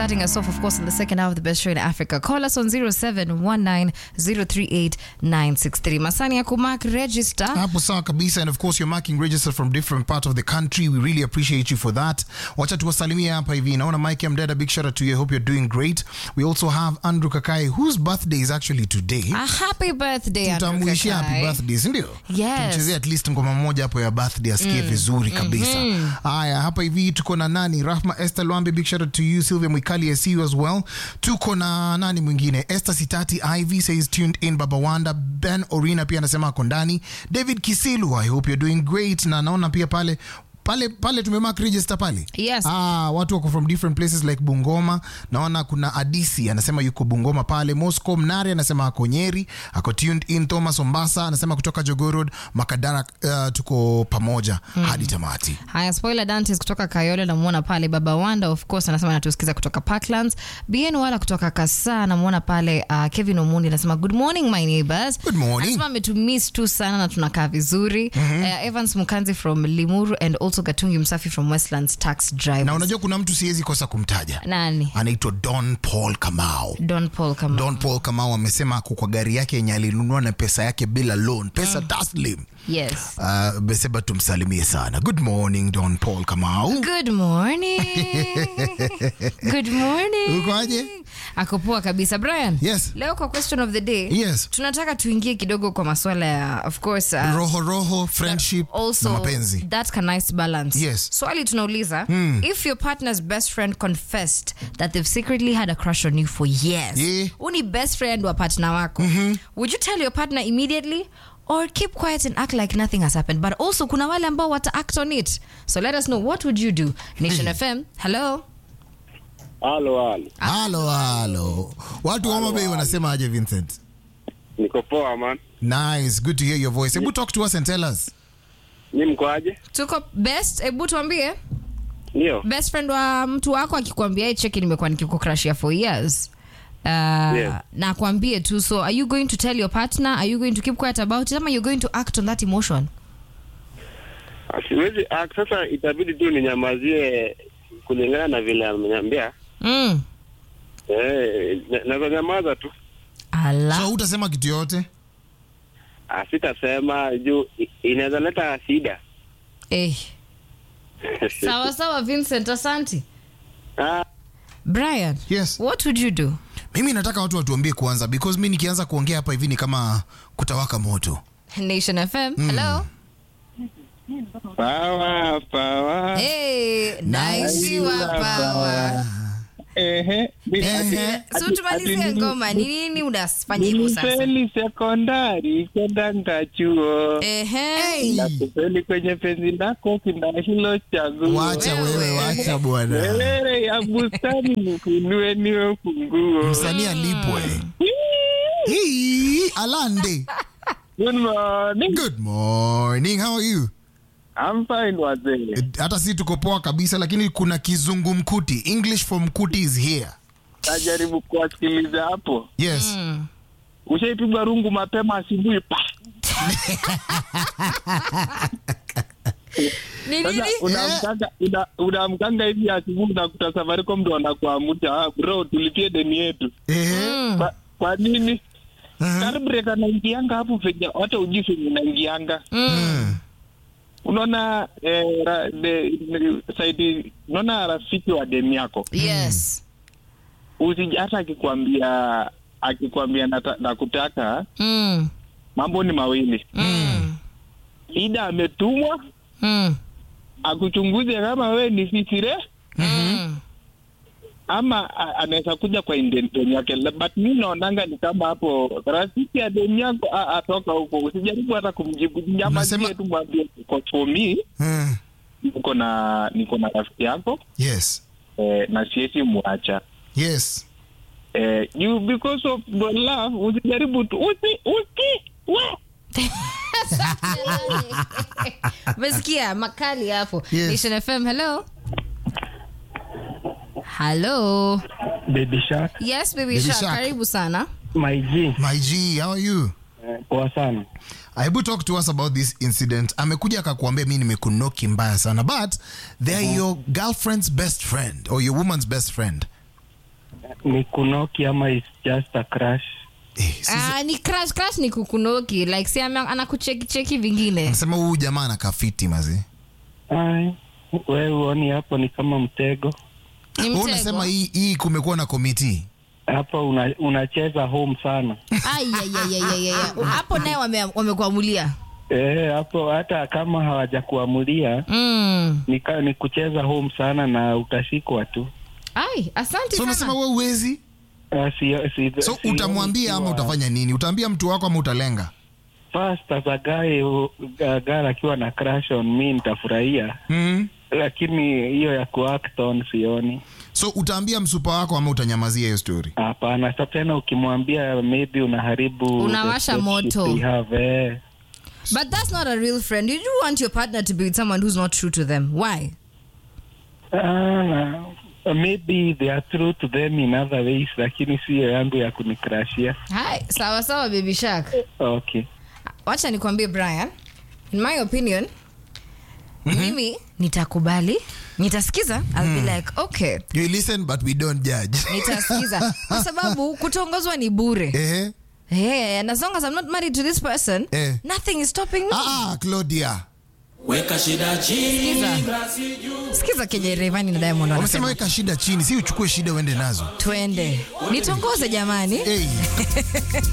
starting us off, of course, in the second hour of the best show in Africa. Call us on 0719038963. Masani ya kumark register. hapo sawa kabisa and of course you're marking register from different part of the country we really appreciate you for that wacha tuwasalimie hapa hivi naona mike mdada big shout out to you I hope you're doing great we also have andrew kakai whose birthday is actually today A happy birthday, Andrew tutamuishia happy Kakai. birthday sindio Yes. tumchezee at least ngoma moja hapo ya birthday asikie vizuri kabisa haya hapa hivi tuko na nani rahma esther lwambe big shout out to you sylvia mwikali i see you as well tuko na nani mwingine esther sitati iv says tuned in baba wanda ben orina pia anasema ako ndani david kisilu i hope you're doing great na naona pia pale pale pale tumemark register pale Yes. ah, watu wako from different places like bungoma naona kuna adisi anasema yuko bungoma pale moscow mnare anasema ako nyeri ako tuned in thomas ombasa anasema kutoka jogorod makadara uh, tuko pamoja hadi tamati haya spoiler dantes kutoka kayole namwona pale baba wanda of course anasema anatusikiza kutoka parklands bn wala kutoka kasa namwona pale uh, kevin omundi anasema good morning my neighbors Good morning. anasema ametumiss tu sana na tunakaa vizuri uh, evans mukanzi from limuru and also gatungi msafi from westlands tax drive na unajua kuna mtu siwezi kosa kumtaja nani anaitwa don paul kamau don paul kama don paul kamau amesema ako kwa gari yake yenye alinunua na pesa yake bila loan pesa taslim yes uh, beseba tumsalimie sana good morning don paul kamau good morning good morning ukoaje ako poa kabisa brian Yes. leo kwa question of the day Yes. tunataka tuingie kidogo kwa maswala ya of course uh, roho roho friendship also na mapenzi that can nice balance Yes. swali tunauliza if your partner's best friend confessed that they've secretly had a crush on you for years Yeah. Huu ni best friend wa partner wako would you tell your partner immediately or keep quiet and act like nothing has happened but also kuna wale ambao wata act on it so let us know what would you do nation fm hello Halo, halo. halo halo watu wa Homa Bay wanasema aje vincent Niko poa man. nice good to hear your voice hebu talk to us and tell us Ni mkoaje? tuko best hebu tuambie Ndio. best friend wa mtu wako akikwambia "Hey, cheki nimekuwa nikikukrashia for years Uh, Yes. na akwambie tu so are you going to tell your partner are you going to keep quiet about it ama you're going to act on that emotion Siwezi ah, sasa itabidi tu ninyamazie kulingana na vile ameniambia. mm. Eh, na- naweza nyamaza tu. ala so utasema kitu yote Ah, sitasema juu i- inaweza leta shida. eh. sawa sawa vincent asanti Ah, brian yes what would you do mimi nataka watu watuambie kwanza because mi nikianza kuongea hapa hivi ni kama kutawaka moto nation fm hello Pawa, pawa. hey, naishiwa pawa Ehe. Ehe. so tumalizie ngoma ni nini unafanya hivyo sasa Nilifeli sekondari kwenda ngachuo Ehe. na kufeli kwenye penzi lako kina hilo chaguo wacha wewe wacha bwana Wewe ya bustani nikunue niwe funguo msanii alipwe Hii, alande Good morning. good morning how are you I'm fine wazee. Eh, hata si tuko poa kabisa lakini kuna kizungu mkuti english for mkuti is here Najaribu kuwasikiliza hapo. yes Ushaipigwa rungu mapema asubuhi pa. ni Sasa nini unamkanga una, unamkanga hivi asubuhi unakuta Safaricom ndo wanakuamuta ah, bro tulipie deni yetu. Ehe. Kwa, kwa nini? Carburetor anaingianga hapo venye hata ujui venye inaingianga. Mm. Unaona eh, ra, de, de, saidi unaona rafiki wa deni yako yes usiji hata akikwambia akikwambia nata- nakutaka mm. mambo ni mawili Mm. ida ametumwa Mm. akuchunguze kama wewe ni fisire Mm. ama a- anaweza kuja kwa intention yake La- but mi naonanga ni kama hapo rafiki ya deni yako a- atoka huko usijaribu hata kumjibu nyamazie Unasema- tu mwambie kwa for me Mm. niko na niko na rafiki yako yes eh, na siwezi mwacha yes eh, you because of the love usijaribu tu usi usi we umesikia makali hapo Yes. nation fm hello hello Baby Shark, yes baby, Baby Shark, Shark. karibu sana my G. my g how are you Eh, Poa sana. hebu talk to us about this incident amekuja akakuambia mi nimekunoki mbaya sana but they are your girlfriend's best friend or your woman's best friend ni kunoki ama is just a crush Eh, sisi- Ah, ni crash crash ni kukunoki like si ama- anakucheki cheki vingine nasema huyu jamaa anakafiti mazi Ai, we uoni hapo ni kama mtego ni Wewe mtego unasema hii, hii kumekuwa na komiti hapo una, unacheza home sana Ai, ai, ai, ai, ai, ai. hapo naye wame- wamekuamulia Eh, hapo hata kama hawajakuamulia mm. ni, ka- ni kucheza home sana na utashikwa tu ai asante so sana unasema we uwezi Ah, si, si, so si- utamwambia ama ikiwa- utafanya nini utaambia mtu wako ama utalenga First as a guy who- a girl akiwa na crush on me nitafurahia mm. lakini hiyo ya kuact on sioni so utaambia msupa wako ama utanyamazia hiyo story hapana sa tena ukimwambia maybe unaharibu Unawasha the friendship moto. we have, eh. but that's not a real friend you do want your partner to be with someone who's not true to them why Ah, maybe they are true to them in other ways lakini siyo yangu ya kunikrashia hai sawa sawa baby shark okay wacha nikwambie brian in my opinion mimi nitakubali nitasikiza I'll be like okay you listen but we don't judge nitasikiza kwa sababu kutongozwa ni bure Ehe. hey, and as long as i'm not married to this person Eh. nothing is stopping me Ah, ah, Claudia weka shida chini Sikiza. sikiza kenye revani na diamond wamesema wanasema weka shida chini si uchukue shida uende nazo twende nitongoze jamani hey.